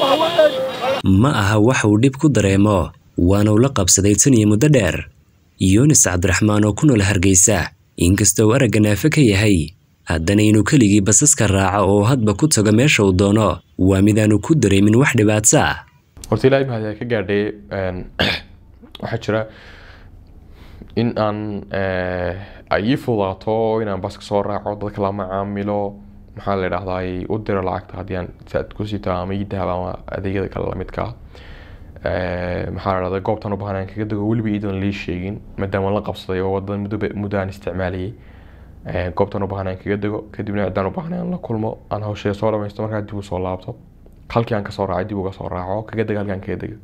ma aha wax uu dhib ku dareemo waana ula qabsaday tan iyo muddo dheer yunis cabdiraxmaan oo ku nool hargeysa inkasta uu aragga naafe ka yahay haddana inuu keligii basaska raaco oo hadba ku tago meesha uu doono waa midaanu ku dareemin wax dhibaato ah horta ilaahay mahad ka gaadhay waxaa jira in aan ay ii fudaato inaan baska soo raaco dadka la macaamilo maxaa la idhahdaa u diro lacagta haddii aan saad ku sito ama ii dahab ama adeegyada kale lamidka ah maxaa la dhahdaa goobtan u baahan aan kaga dego weliba iidan lii sheegin maadaama la qabsaday oo wadada muddo muddo aan isticmaalayay goobtan u baahan aan kaga dego kadibna ciddaan u baahan aan la kulmo aan hawshee soo dhamaysto markaa dib u soo laabto halkii aan kasoo raacay dib uga soo raaco kaga dega halkii aan kaga dego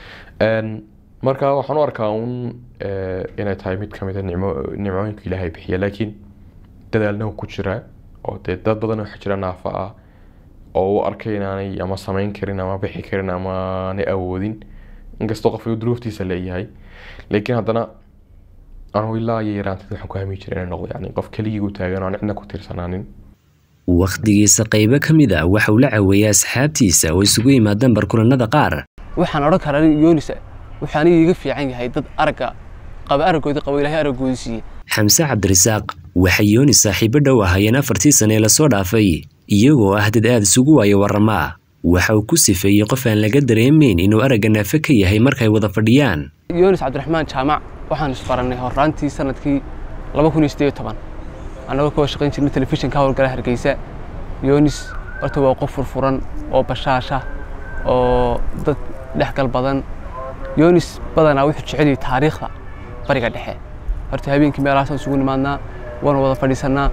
marka waxaan u arkaa un inay tahay mid kamid a nicmo nicmooyinka ilaahay bixiya laakiin dadaalna ku jira oo dee dad badan waxaa jira naafa ah oo u arkay inaanay ama samayn karin ama bixi karin ama aanay awoodin inkastoo qofka duruuftiisa leeyahay laakiin haddana anugu ilaa iyo yaraanteed waxaan ku hami jiray inay noqdo yani qof keligii u taagan oo aan cidna ku tirsanaanin wakhtigiisa qaybo ka mid a waxa uu la caweeyay asxaabtiisa oo isugu yimaadaan barkulanada qaar waxaan odhan karaa yonis wuxuu aniga iga fiican yahay dad aragga qaba araggooda qaba ilaahay araggooda siiyey xamse cabdirasaaq waxay yoonis saaxiibo dhow ahaayeen afartii sane ee lasoo dhaafay iyagoo ah dad aad isugu waayo warramaa waxa uu ku sifeeyey qof aan laga dareemayn inuu aragga naafe ka yahay markay wada fadhiyaan yonis cabdiraxmaan jaamac waxaan isbarannay horraantii sanadkii laba kun iyo siddeed iyo toban annagoo ka shaqayn jirnay telefishinka howlgala hargeysa yonis horta waa qof furfuran oo bashaasha oo dad dhexgal badan yonis badanaa wuxuu jeceliyay taariikhda bariga dhexe horta habeenkii meelahaasaan isugu nimaadnaa waana wada fadhiisannaa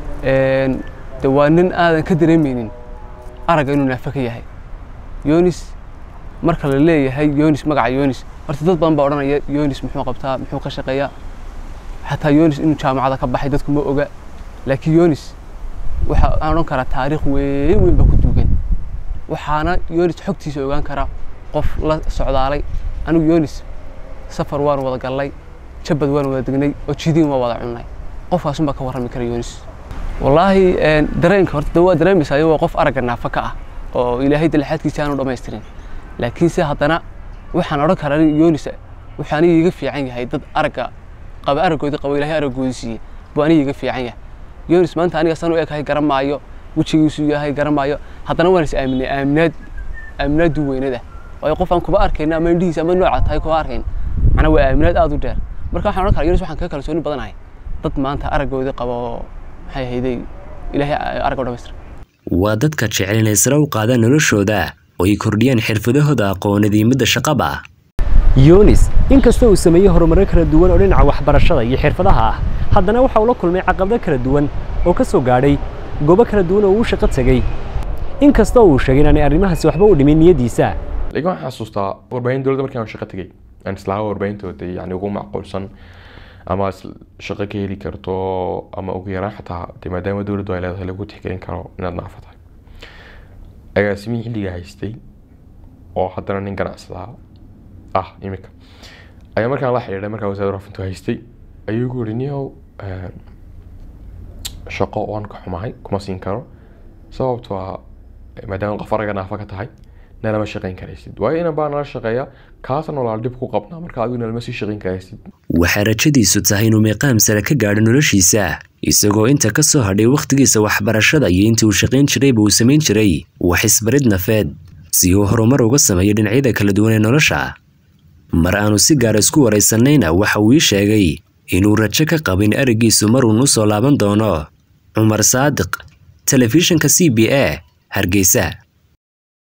de waa nin aadan ka dareemaynin aragga inuu naafe ka yahay yonis marka la leeyahay yonis magaca yonis horta dad badan baa odhanaya yonis muxuu qabtaa muxuu ka shaqeeyaa xataa yonis inuu jaamacada ka baxay dadku ma oga laakiin yonis waxa aan odhan karaa taariikh weyn weyn baa ku duugan waxaana yonis xogtiisa ogaan karaa qof la socdaalay anigu yonis safar waan wada gallay jabad waan wada degnay oo jidiin waa wada cunnay qofkaasun baa ka warrami kara yonis wallaahi dareenka horta waa dareemaysaa waa qof aragga naafa ka ah oo ilaahay dalaxaadkiisa aanu dhammaystirin laakiinse haddana waxaan odhan karaa yonis wuxuu aniga iga fiican yahay dad aragga qaba araggooda qaba ilaahay araggooda siiyey buu aniga iga fiican yahay yonis maanta aniga san u ekahay garan maayo wejigiisu yahay garan maayo haddana waan is aaminay aaminaad aaminaadu weynada waayo qof aan kuba arkayna ama indhihiisa ama nooca tahay kuba arkayn macnaa waa aaminaad aada u dheer marka waxaan odhan karaa yonis waxaan kaga kalsooni badanahay dad maanta araggooda qaba oo maxay ahayday ilaahay aragga u dhamaystira waa dadka jecel inay sare u qaadaan noloshooda oo ay kordhiyaan xirfadahooda aqoonadii midda shaqaba yunis inkastoo uu sameeyey horumarro kala duwan oo dhinaca waxbarashada iyo xirfadaha ah haddana waxa uu la kulmay caqabado kala duwan oo ka soo gaadhay goobo kala duwan oo uu shaqo tegey inkastoo uu sheegay inaanay arrimahaasi waxba u dhimin niyaddiisa laakiin waxaan xasuustaa warbaahin dowladda markii aan shaqo tegey aan islaha warbaahintoda yani ugu macquulsan ama shaqo ka heli karto ama ugu yaraan xataa de maadaama dowladdu ay leedahay lagu tixgelin karo inaad naafa tahay agaasimihii xilliga haystay oo haddana nin ganacsada ah imika ayaa markaan la xidhiidhay markaa wasaaradda rafintu haystay ayuu igu yidhi niyow shaqo waan ka xumahay kuma siin karo sababtoo ah maadaama qof araga naafa ka tahay nalama shaqayn karaysid waayo inan baa nala shaqeeya kaasna nolaal dhib ku qabnaa marka adigu nalama sii shaqayn karaysid waxaa rajadiisu tahay inuu meeqaam sare ka gaadho noloshiisa isagoo inta ka soo hadhay wakhtigiisa waxbarashada iyo intii uu shaqayn jirayba uu samayn jiray wax isbarid nafeed si uu horumar uga sameeyo dhinacyada kala duwan ee nolosha mar aanu si gaara isku waraysanayna waxa uu ii sheegay inuu rajo ka qabo in araggiisu maruun u soo laaban doono cumar saadiq telefishinka c b a hargeysa